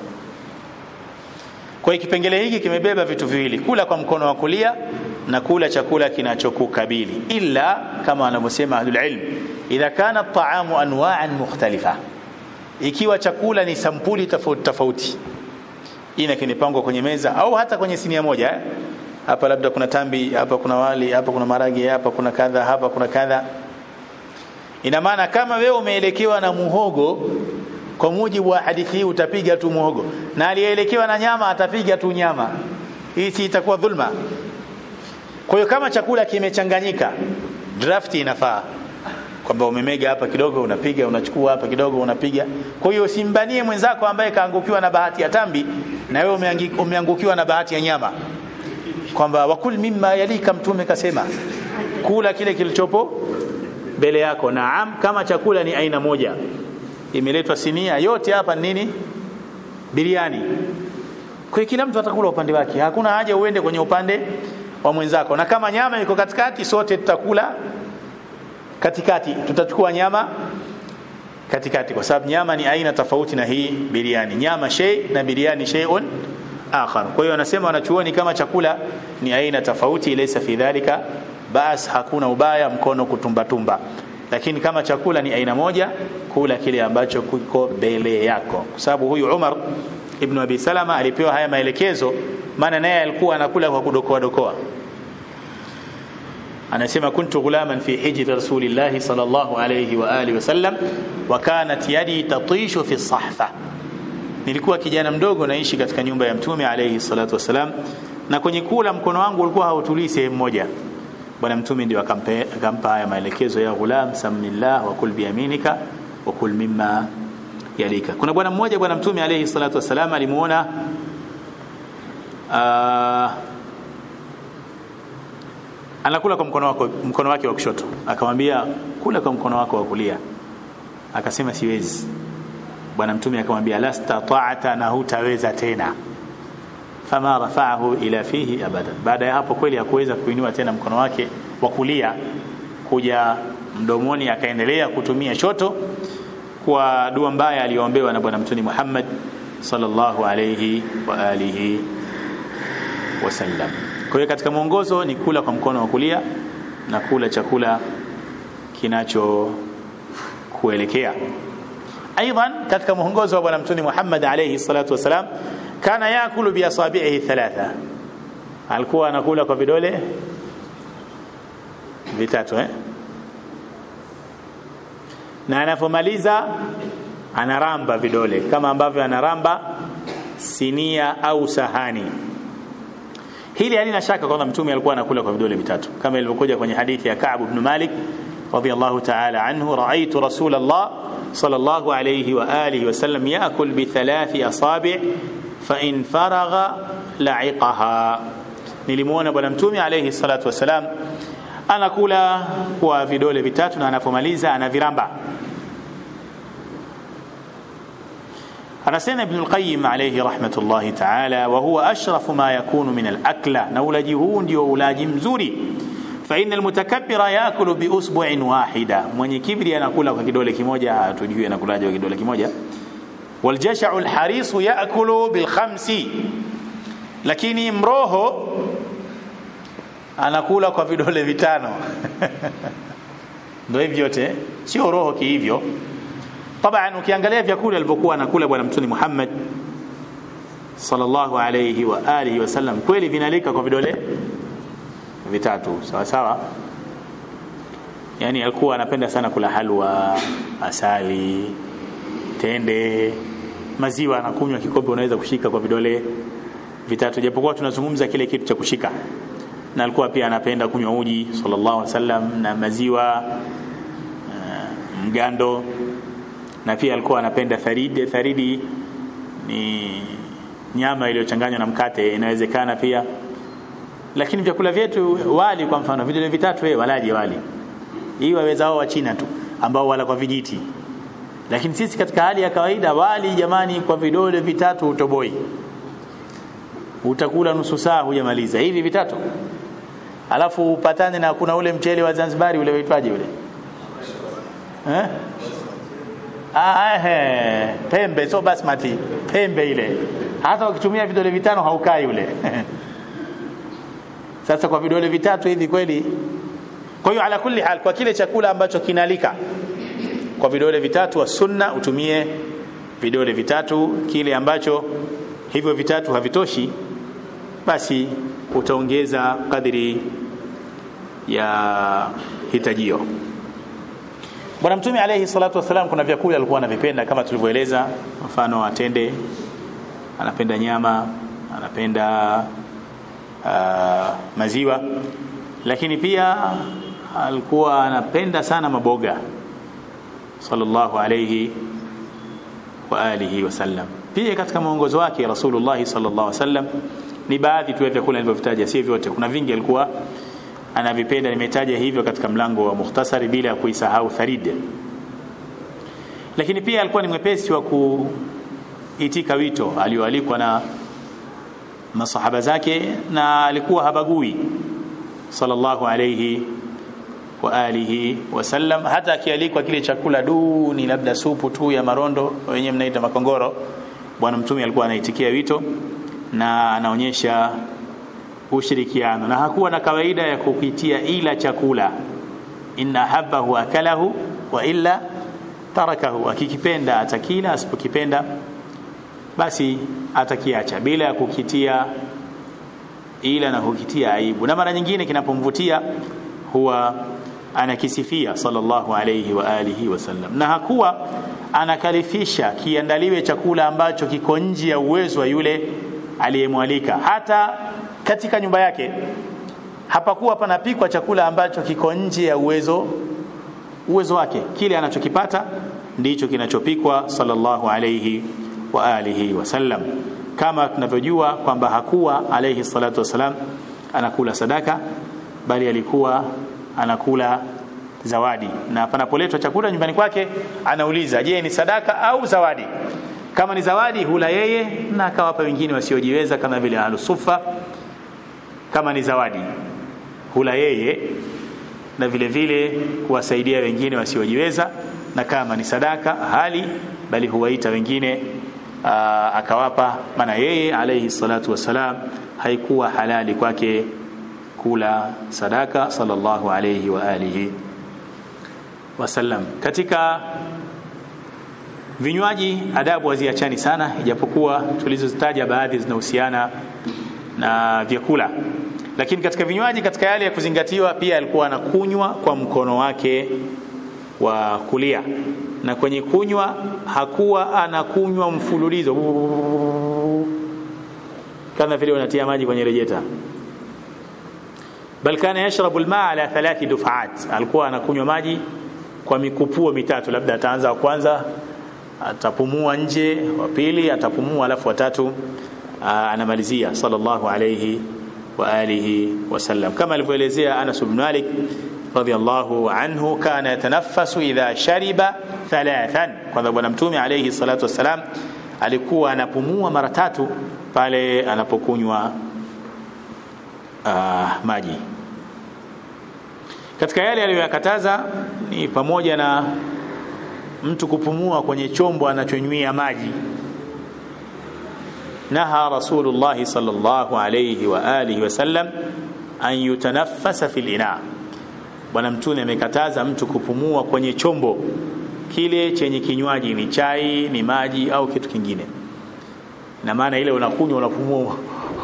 kwa hiyo kipengele hiki kimebeba vitu viwili kula kwa mkono wa kulia na kula chakula kinachokukabili illa kama wanavyosema ahlul ilm idha kana at-ta'amu anwa'an mukhtalifa ikiwa chakula ni sampuli tofauti tofauti ina kinipangwa kwenye meza au hata kwenye sinia moja eh? hapa labda kuna tambi hapa kuna wali hapa kuna maragi hapa kuna kadha hapa kuna kadha ina maana kama wewe umeelekewa na muhogo kwa mujibu wa hadithi hii utapiga tu muhogo na aliyeelekewa na nyama atapiga tu nyama hii si itakuwa dhulma kwa hiyo kama chakula kimechanganyika draft inafaa kwamba umemega hapa kidogo unapiga unachukua hapa kidogo unapiga kwa hiyo usimbanie mwenzako ambaye kaangukiwa na bahati ya tambi na wewe umeangukiwa na bahati ya nyama kwamba wakul mimma yalika mtume kasema kula kile kilichopo mbele yako naam kama chakula ni aina moja imeletwa sinia yote hapa nini biriani kwa kila mtu atakula upande wake hakuna haja uende kwenye upande wa mwenzako na kama nyama iko katikati sote tutakula katikati tutachukua nyama katikati kwa sababu nyama ni aina tofauti na hii biriani nyama shay na biriani shay'un akhar kwa hiyo anasema wanachuoni kama chakula ni aina tofauti laysa fi dhalika bas hakuna ubaya mkono kutumbatumba lakini kama chakula ni aina moja kula kile ambacho kiko mbele yako kwa sababu huyu Umar ibn Abi Salama alipewa haya maelekezo maana naye alikuwa anakula kwa kudokoa dokoa anasema kuntu ghulaman fi hijri rasulillahi sallallahu alayhi wa alihi wasallam wa kanat yadi tatishu fi sahfa nilikuwa kijana mdogo naishi katika nyumba ya mtume alayhi salatu wasalam na kwenye kula mkono wangu ulikuwa hautulii sehemu moja bwana mtume ndio akampa haya maelekezo ya ghulam samillah wa kul biyaminika wa kul mimma yalika kuna bwana mmoja bwana mtume alayhi salatu wasalam alimuona uh, anakula kwa mkono wako mkono wake wa kushoto akamwambia kula kwa mkono wako wa kulia akasema siwezi bwana mtume akamwambia lasta ta'ata na hutaweza tena fama rafa'ahu ila fihi abadan baada ya hapo kweli hakuweza kuinua tena mkono wake wa kulia kuja mdomoni akaendelea kutumia shoto kwa dua mbaya aliyoombewa na bwana mtume Muhammad sallallahu alayhi wa alihi wasallam kwa hiyo katika mwongozo ni kula kwa mkono wa kulia na kula chakula kinacho kuelekea aidan katika mwongozo wa bwana mtume Muhammad alayhi salatu wasalam kana yakulu bi asabihi thalatha alikuwa anakula kwa vidole vitatu eh na anapomaliza anaramba vidole kama ambavyo anaramba sinia au sahani hili halina shaka kwamba mtume alikuwa anakula kwa vidole vitatu kama ilivyokuja kwenye hadithi ya Ka'b ibn Malik radiyallahu ta'ala anhu ra'aytu Rasulullah sallallahu alayhi wa alihi wa sallam ya'kul bi thalathi asabi' fa in faragha la'iqaha nilimuona bwana mtume alayhi salatu wasalam anakula kwa vidole vitatu na anapomaliza anaviramba anasema ibn al-qayyim alayhi rahmatullahi ta'ala wa huwa ashrafu ma yakunu min al-akla na ulaji huu ndio ulaji mzuri fa inna al-mutakabbira yakulu bi usbu'in wahida mwenye kibri anakula kwa kidole kimoja hatujui anakulaje kwa kidole kimoja wal jash'u al-harisu yakulu bil khamsi lakini mroho anakula kwa vidole vitano ndio hivyo yote sio roho kihivyo طبعا ukiangalia vyakula alivyokuwa anakula bwana mtume Muhammad sallallahu alayhi wa alihi wasallam kweli vinalika kwa vidole vitatu sawa sawa yani alikuwa anapenda sana kula halwa asali tende maziwa anakunywa kikombe unaweza kushika kwa vidole vitatu japokuwa tunazungumza kile kitu cha kushika na alikuwa pia anapenda kunywa uji sallallahu alaihi wasallam na maziwa uh, mgando na pia alikuwa anapenda tharidi tharidi ni nyama iliyochanganywa na mkate inawezekana pia lakini vyakula vyetu wali kwa mfano vidole vitatu wewe walaje wali hii waweza wao wa China tu ambao wala kwa vijiti lakini sisi katika hali ya kawaida wali jamani kwa vidole vitatu utoboi utakula nusu saa hujamaliza hivi vitatu alafu upatane na kuna ule mchele wa Zanzibari ule waitwaje ule eh ah eh pembe so basmati pembe ile hata ukitumia vidole vitano haukai ule sasa kwa vidole vitatu hivi kweli kwa hiyo ala kulli hal kwa kile chakula ambacho kinalika kwa vidole vitatu wa sunna utumie vidole vitatu kile ambacho hivyo vitatu havitoshi basi utaongeza kadiri ya hitajio Bwana Mtume alayhi salatu wasalam kuna vyakula alikuwa anavipenda kama tulivyoeleza mfano atende anapenda nyama anapenda uh, maziwa lakini pia alikuwa anapenda sana maboga sallallahu alayhi wa alihi wasallam pia katika mwongozo wake Rasulullah sallallahu alaihi wasallam ni baadhi tu ya vyakula nilivyovitaja si vyote kuna vingi alikuwa anavipenda nimetaja hivyo katika mlango wa mukhtasari bila ya kuisahau tharid lakini pia alikuwa ni mwepesi wa kuitika wito alioalikwa na masahaba zake na alikuwa habagui sallallahu alayhi wa alihi wasallam hata akialikwa kile chakula duni labda supu tu ya marondo wenyewe mnaita makongoro bwana mtume alikuwa anaitikia wito na anaonyesha ushirikiano na hakuwa na kawaida ya kukitia ila chakula inna habbahu akalahu wa illa tarakahu akikipenda atakila asipokipenda basi atakiacha bila ya kukitia ila na kukitia aibu na mara nyingine kinapomvutia huwa anakisifia sallallahu alayhi wa alihi wasallam na hakuwa anakalifisha kiandaliwe chakula ambacho kiko nje ya uwezo wa yule aliyemwalika hata katika nyumba yake hapakuwa panapikwa chakula ambacho kiko nje ya uwezo uwezo wake kile anachokipata ndicho kinachopikwa sallallahu alayhi wa alihi wasallam kama tunavyojua kwamba hakuwa alayhi salatu wasalam anakula sadaka bali alikuwa anakula zawadi na panapoletwa chakula nyumbani kwake anauliza je ni sadaka au zawadi kama ni zawadi hula yeye na akawapa wengine wasiojiweza kama vile ahlusufa kama ni zawadi hula yeye na vile vile kuwasaidia wengine wasiojiweza na kama ni sadaka hali bali huwaita wengine aa, akawapa maana yeye alayhi salatu wassalam haikuwa halali kwake kula sadaka sallallahu alayhi wa alihi wasallam katika vinywaji adabu haziachani sana ijapokuwa tulizozitaja baadhi zinahusiana na vyakula lakini katika vinywaji katika yale ya kuzingatiwa pia alikuwa anakunywa kwa mkono wake wa kulia na kwenye kunywa hakuwa anakunywa mfululizo kama vile unatia maji kwenye rejeta bal kana yashrabu almaa ala thalathi dufaat alikuwa anakunywa maji kwa mikupuo mitatu labda ataanza wa kwanza atapumua nje wa pili atapumua alafu watatu anamalizia sallallahu alayhi wa alihi wasallam kama alivyoelezea Anas ibn Malik radiyallahu anhu kana yatanaffasu idha shariba thalathan kwa bwana mtume alayhi salatu wasalam alikuwa anapumua mara tatu pale anapokunywa uh, maji katika yale aliyoyakataza ni pamoja na mtu kupumua kwenye chombo anachonywia maji naha rasulullah sallallahu alayhi wa alihi wasallam an yutanaffasa fil ina bwana mtume amekataza mtu kupumua kwenye chombo kile chenye kinywaji ni chai ni maji au kitu kingine na maana ile unakunywa unapumua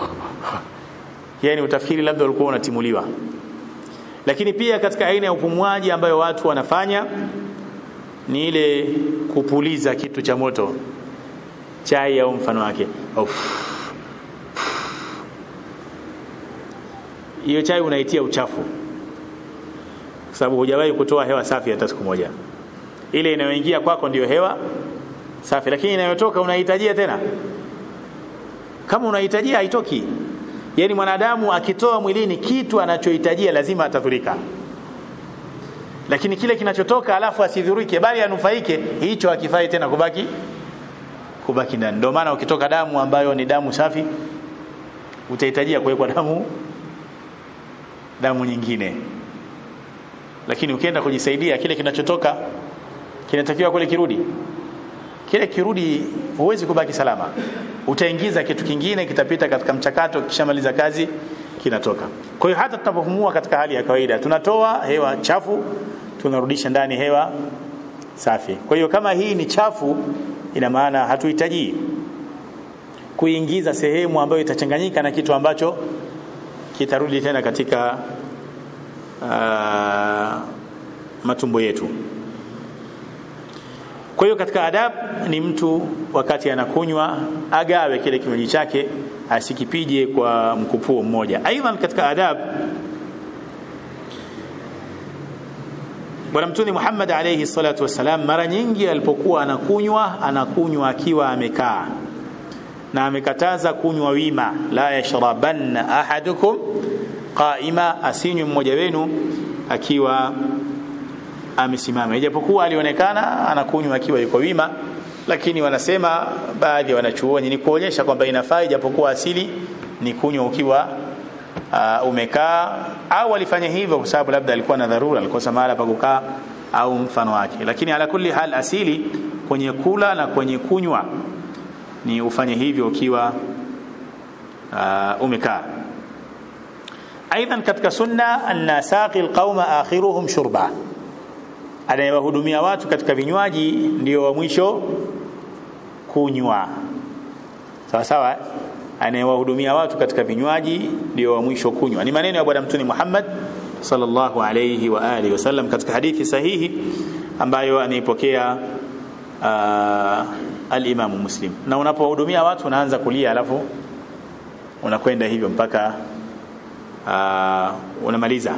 yani utafikiri labda ulikuwa unatimuliwa lakini pia katika aina ya upumuaji ambayo watu wanafanya ni ile kupuliza kitu cha moto chai au mfano wake hiyo chai unaitia uchafu kwa sababu hujawahi kutoa hewa safi hata siku moja ile inayoingia kwako ndiyo hewa safi lakini inayotoka unahitajia tena kama unahitajia haitoki yani mwanadamu akitoa mwilini kitu anachohitajia lazima atadhurika lakini kile kinachotoka alafu asidhurike bali anufaike hicho hakifai tena kubaki kubaki ndani ndio maana ukitoka damu ambayo ni damu safi utahitajia kuwekwa damu damu nyingine lakini ukienda kujisaidia kile kinachotoka kinatakiwa kule kirudi kile kirudi huwezi kubaki salama utaingiza kitu kingine kitapita katika mchakato kishamaliza kazi kinatoka kwa hiyo hata tunapopumua katika hali ya kawaida tunatoa hewa chafu tunarudisha ndani hewa safi kwa hiyo kama hii ni chafu ina maana hatuhitaji kuingiza sehemu ambayo itachanganyika na kitu ambacho kitarudi tena katika uh, matumbo yetu kwa hiyo katika adab ni mtu wakati anakunywa agawe kile kinywaji chake asikipije kwa mkupuo mmoja aidha katika adab Bwana Mtume Muhammad alayhi salatu wasalam mara nyingi alipokuwa anakunywa anakunywa akiwa amekaa na amekataza kunywa wima la yashrabanna ahadukum qaima asinywe mmoja wenu akiwa amesimama ijapokuwa alionekana anakunywa akiwa yuko wima lakini wanasema baadhi ya wanachuoni ni kuonyesha kwamba inafaa ijapokuwa asili ni kunywa ukiwa uh, umekaa au alifanya hivyo kwa sababu labda alikuwa na dharura alikosa mahala pa kukaa au mfano wake lakini ala kulli hal asili kwenye kula na kwenye kunywa ni ufanye hivyo ukiwa uh, umekaa aidha katika sunna anna saqi alqauma akhiruhum shurba anayewahudumia watu katika vinywaji ndio wa mwisho kunywa sawa sawa anayewahudumia watu katika vinywaji ndio wa mwisho kunywa ni maneno ya bwana mtume Muhammad sallallahu alayhi wa alihi wasallam katika hadithi sahihi ambayo anaipokea uh, al-Imam Muslim na unapohudumia watu unaanza kulia alafu unakwenda hivyo mpaka uh, unamaliza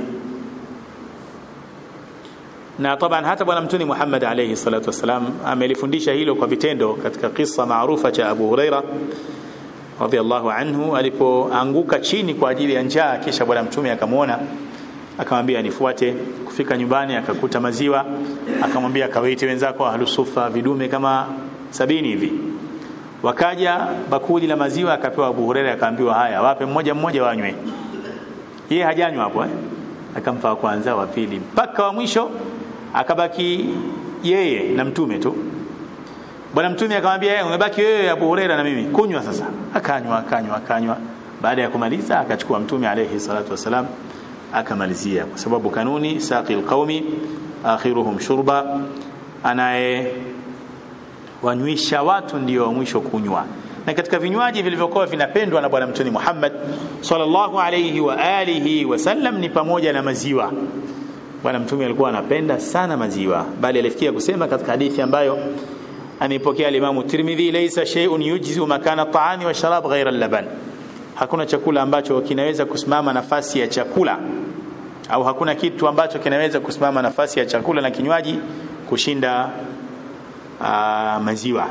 na taban hata bwana mtuni Muhammad alayhi salatu wasalam amelifundisha hilo kwa vitendo katika kisa maarufa cha Abu Huraira radhiallahu anhu alipoanguka chini kwa ajili ya njaa kisha bwana mtume akamwona akamwambia nifuate kufika nyumbani akakuta maziwa akamwambia kawaite wenzako ahlusufa vidume kama sabini hivi wakaja bakuli la maziwa akapewa Abu Huraira akaambiwa haya wape mmoja mmoja wanywe yeye hajanywa hapo eh akampa wa kwanza wa pili mpaka wa mwisho akabaki yeye na mtume tu bwana mtume akamwambia yeye umebaki wewe Abu Huraira na mimi kunywa sasa akanywa akanywa akanywa baada ya kumaliza akachukua mtume alayhi salatu wasalam akamalizia kwa sababu kanuni saqil qaumi akhiruhum shurba anaye wanywisha watu ndio wa mwisho kunywa na katika vinywaji vilivyokuwa vinapendwa na bwana mtume Muhammad sallallahu alayhi wa alihi wasallam ni pamoja na maziwa bwana mtume alikuwa anapenda sana maziwa bali alifikia kusema katika hadithi ambayo anaipokea al-Imam Tirmidhi laysa shay'un yujzi makana ta'ami wa sharab ghayra al-laban hakuna chakula ambacho kinaweza kusimama nafasi ya chakula au hakuna kitu ambacho kinaweza kusimama nafasi ya chakula na kinywaji kushinda aa, maziwa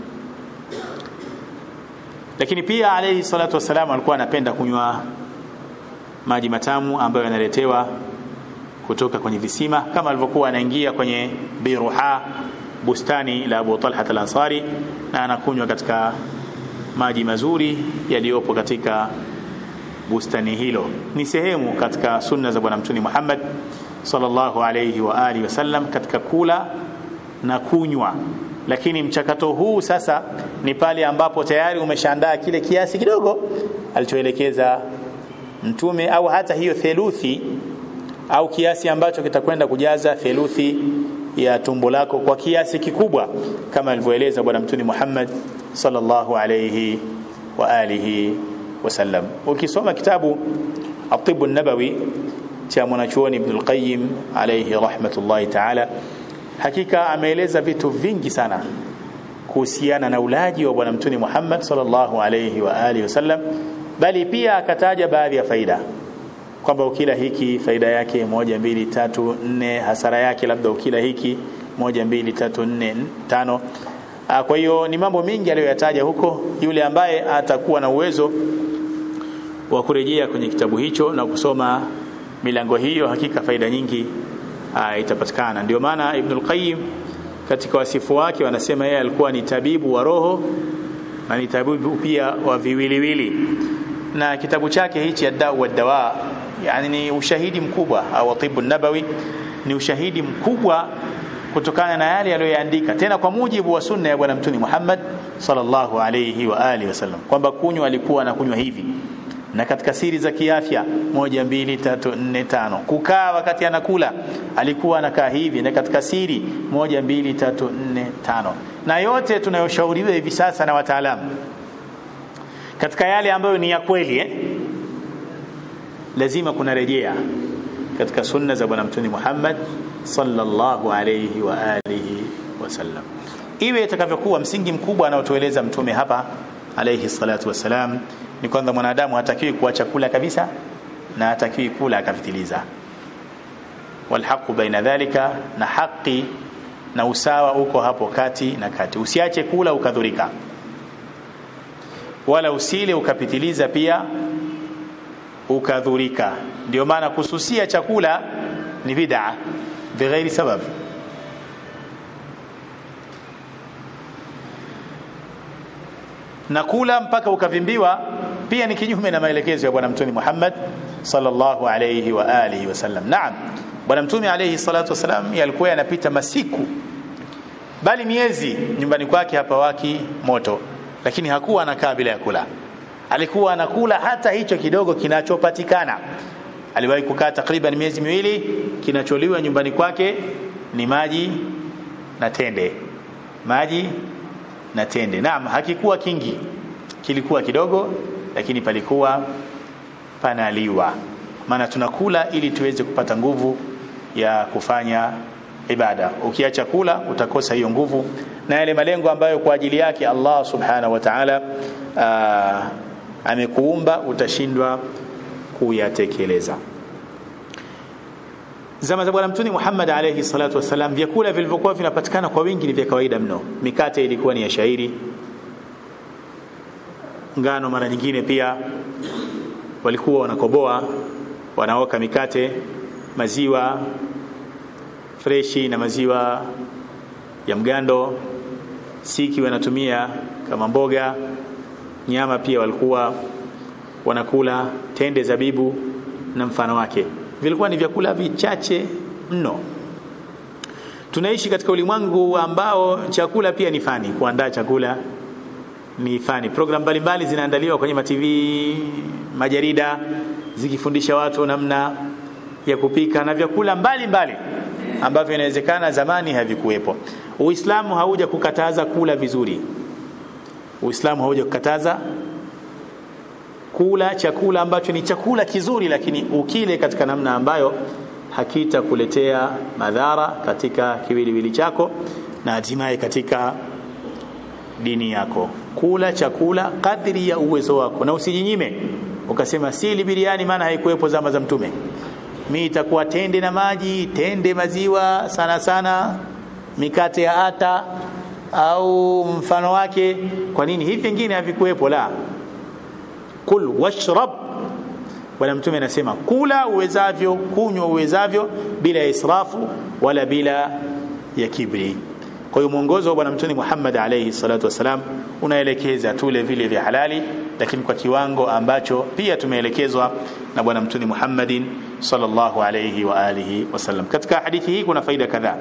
lakini pia alayhi salatu wasalam alikuwa anapenda kunywa maji matamu ambayo yanaletewa kutoka kwenye visima kama alivyokuwa anaingia kwenye biruha bustani la Abu Talha al-Ansari na anakunywa katika maji mazuri yaliyopo katika bustani hilo ni sehemu katika sunna za bwana mtume Muhammad sallallahu alayhi wa alihi wasallam katika kula na kunywa lakini mchakato huu sasa ni pale ambapo tayari umeshaandaa kile kiasi kidogo alichoelekeza mtume au hata hiyo theluthi au kiasi ambacho kitakwenda kujaza theluthi ya tumbo lako kwa kiasi kikubwa kama alivyoeleza bwana mtume Muhammad sallallahu alayhi wa alihi wasallam ukisoma kitabu at-tibb an-nabawi cha mwanachuoni Ibn al-Qayyim alayhi rahmatullahi ta'ala hakika ameeleza vitu vingi sana kuhusiana na ulaji wa bwana mtume Muhammad sallallahu alayhi wa alihi wasallam bali pia akataja baadhi ya faida kwamba ukila hiki faida yake moja mbili tatu nne hasara yake labda ukila hiki moja mbili tatu nne tano kwa hiyo ni mambo mengi aliyoyataja huko yule ambaye atakuwa na uwezo wa kurejea kwenye kitabu hicho na kusoma milango hiyo hakika faida nyingi aa, itapatikana ndio maana Ibn al-Qayyim katika wasifu wake wanasema yeye alikuwa ni tabibu wa roho na ni tabibu pia wa viwiliwili na kitabu chake hichi ad-dawa wad-dawa yani ni ushahidi mkubwa au tibu nabawi ni ushahidi mkubwa kutokana na yale aliyoyaandika tena kwa mujibu wa sunna ya bwana mtume Muhammad sallallahu alayhi wa alihi wasallam kwamba kunywa alikuwa anakunywa hivi na katika siri za kiafya moja mbili tatu nne tano kukaa wakati anakula alikuwa anakaa hivi na katika siri moja mbili tatu nne tano na yote tunayoshauriwa hivi sasa na wataalamu katika yale ambayo ni ya kweli eh? lazima kuna rejea katika sunna za bwana mtume Muhammad sallallahu alayhi wa alihi wasallam iwe itakavyokuwa msingi mkubwa anaotueleza mtume hapa alayhi salatu wasalam ni kwamba mwanadamu hatakiwi kuacha kula kabisa na hatakiwi kula akapitiliza walhaqu baina dhalika na haki na usawa uko hapo kati na kati usiache kula ukadhurika wala usile ukapitiliza pia ukadhurika ndio maana kususia chakula ni bid'a bighairi sabab na kula mpaka ukavimbiwa pia ni kinyume na maelekezo ya bwana mtume Muhammad sallallahu alayhi wa alihi wasallam naam bwana mtume alayhi salatu wasallam alikuwa yanapita masiku bali miezi nyumbani kwake hapa waki moto lakini hakuwa anakaa bila ya kula alikuwa anakula hata hicho kidogo kinachopatikana aliwahi kukaa takriban miezi miwili kinacholiwa nyumbani kwake ni maji na tende maji na tende naam hakikuwa kingi kilikuwa kidogo lakini palikuwa panaliwa maana tunakula ili tuweze kupata nguvu ya kufanya ibada ukiacha kula utakosa hiyo nguvu na yale malengo ambayo kwa ajili yake Allah subhanahu wa ta'ala amekuumba utashindwa kuyatekeleza zama za bwana mtume Muhammad alayhi salatu wasalam vyakula vilivyokuwa vinapatikana kwa wingi ni vya kawaida mno mikate ilikuwa ni ya shairi ngano mara nyingine pia walikuwa wanakoboa wanaoka mikate maziwa freshi na maziwa ya mgando siki wanatumia kama mboga nyama pia walikuwa wanakula tende zabibu na mfano wake vilikuwa ni vyakula vichache mno tunaishi katika ulimwengu ambao chakula pia ni fani kuandaa chakula ni fani program mbalimbali zinaandaliwa kwenye matv majarida zikifundisha watu namna ya kupika na vyakula mbalimbali ambavyo inawezekana zamani havikuwepo uislamu hauja kukataza kula vizuri uislamu hauja kukataza kula chakula ambacho ni chakula kizuri lakini ukile katika namna ambayo hakitakuletea madhara katika kiwiliwili chako na hatimaye katika dini yako kula chakula kadri ya uwezo wako na usijinyime ukasema sili biriani maana haikuwepo zama za mtume mi itakuwa tende na maji tende maziwa sana sana mikate ya ata au mfano wake kwa nini hivi vingine havikuwepo la kul washrab bwana mtume anasema kula uwezavyo kunywa uwezavyo bila ya israfu wala bila ya kibri kwa hiyo mwongozo wa bwana mtume Muhammad alayhi salatu wasalam unaelekeza tule vile vya halali lakini kwa kiwango ambacho pia tumeelekezwa na bwana mtume Muhammadin sallallahu alayhi wa alihi wasallam katika hadithi hii kuna faida kadhaa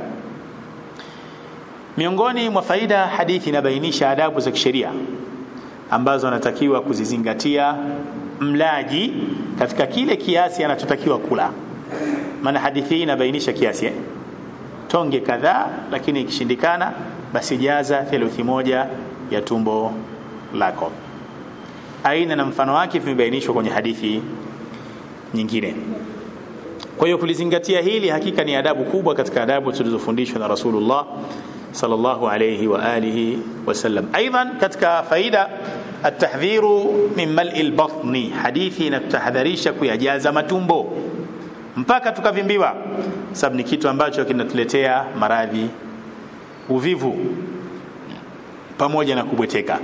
miongoni mwa faida hadithi inabainisha adabu za kisheria ambazo anatakiwa kuzizingatia mlaji katika kile kiasi anachotakiwa kula maana hadithi hii inabainisha kiasi eh? tonge kadhaa lakini ikishindikana basi jaza theluthi moja ya tumbo lako aina na mfano wake vimebainishwa kwenye hadithi nyingine kwa hiyo kulizingatia hili hakika ni adabu kubwa katika adabu tulizofundishwa na Rasulullah sallallahu alayhi wa alihi wasallam aidan katika faida atahdhiru min mal'i albatni hadithi inatahadharisha kuyajaza matumbo mpaka tukavimbiwa sababu ni kitu ambacho kinatuletea maradhi uvivu pamoja na kubweteka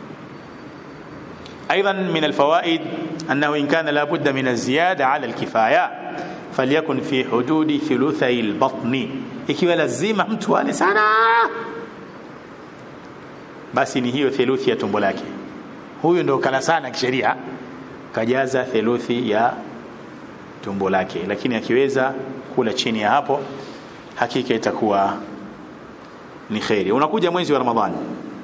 ايضا من الفوائد انه ان كان لابد من الزياده على الكفايه فليكن في حدود ثلثي البطن ikiwa lazima mtu ale sana basi ni hiyo theluthi ya tumbo lake huyu ndo kala sana kisheria kajaza theluthi ya tumbo lake lakini akiweza kula chini ya hapo hakika itakuwa ni kheri unakuja mwezi wa ramadhani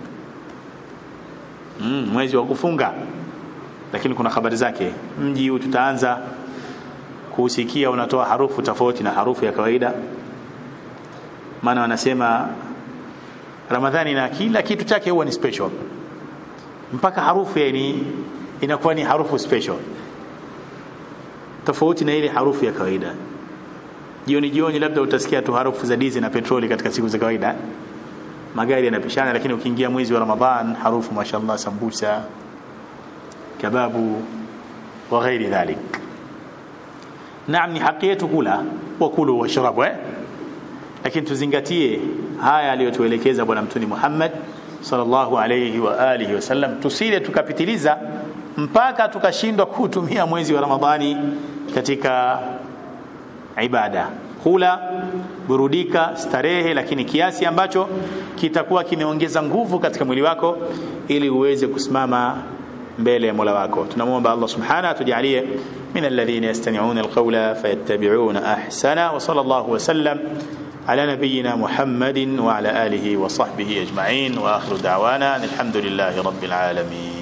mm, mwezi wa kufunga lakini kuna habari zake mji huu tutaanza kusikia unatoa harufu tofauti na harufu ya kawaida maana wanasema ramadhani na kila kitu chake huwa ni special mpaka harufu yani inakuwa ni harufu special tofauti na ile harufu ya kawaida jioni jioni labda utasikia tu harufu za dizi na petroli katika siku za kawaida magari yanapishana lakini ukiingia mwezi wa ramadhan harufu mashallah sambusa kababu wa ghairi dhalik naam ni haki yetu kula wa kulu washrabu eh lakini tuzingatie haya aliyotuelekeza bwana mtuni Muhammad sallallahu alayhi wa alihi wasallam tusile tukapitiliza mpaka tukashindwa kutumia mwezi wa Ramadhani katika ibada kula burudika starehe lakini kiasi ambacho kitakuwa kimeongeza nguvu katika mwili wako ili uweze kusimama mbele ya Mola wako tunamwomba Allah subhanahu atujalie من الذين يستمعون القول فيتبعون أحسنه وصلى الله وسلم على نبينا محمد وعلى آله وصحبه أجمعين وآخر دعوانا الحمد لله رب العالمين